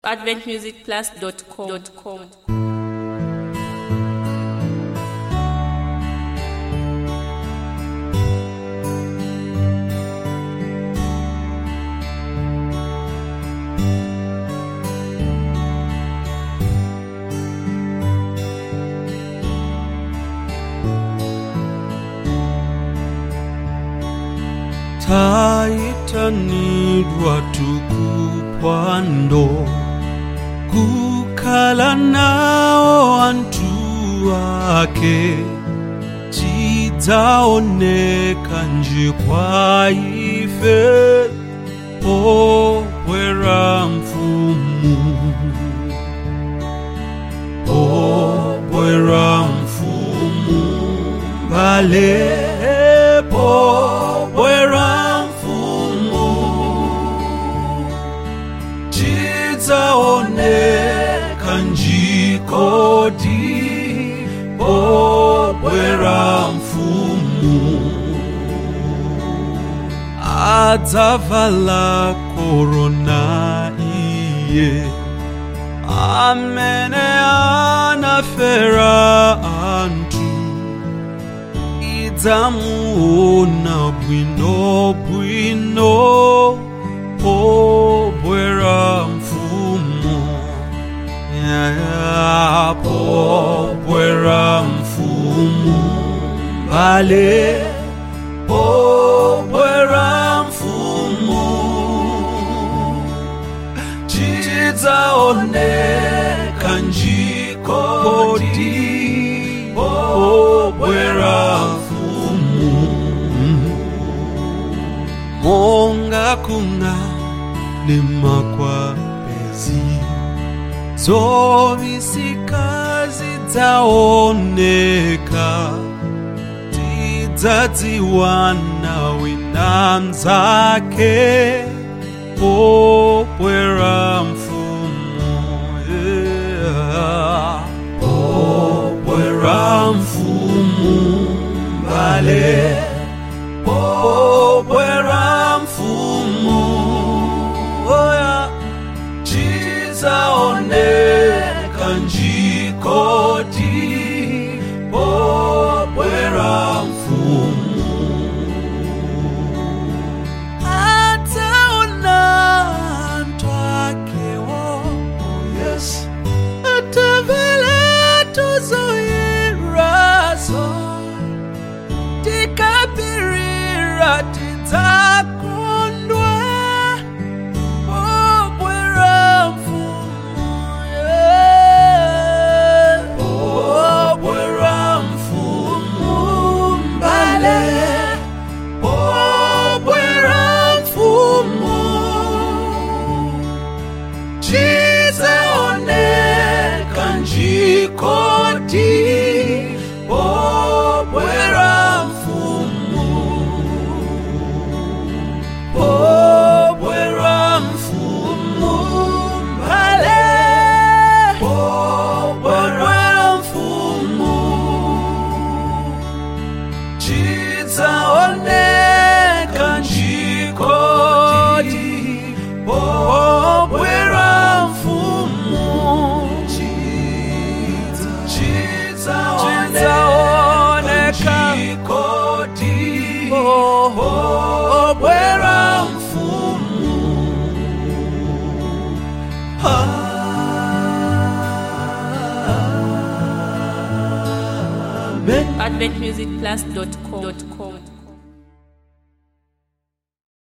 adventmusicplus.com. taitanidwa tukupwando kukhala nawo anthu ake chidzaoneka nji kwa ife pobwera mfumu pobwera mfumu mbale pobwera mfumu tidzaoneka njikodi pobwera mfumu adzavala korona iye amene anafera anthu idzamuona bwino bwino pobwera mfumu yaya pobwera mfumu mbale pobwera mfumu tidzaoneka njikodi pobwera mfumu monga kuna nemakwapezi zovisika zidzaoneka tidzadziwana wina mzake pobwera mfumu yeah. pobwera mfumu mbale pobwera mfumu oya tidzaoneka njikodi pobwera mfumu ataona anthu akewo yes atavala tuzoyerazo tikapirira tidzakondwa pobwera mfumu yeah. pobwera mfumu mbale pobwera mfumu tidzaoneka njikodi pobwera mfumu pobwera mfumu mbale pobwera mfumu tidzaoneka njikodi pobwera mfumu tidzaoneka njikodi pobwera mfumu Amen. adventmusicplus.com.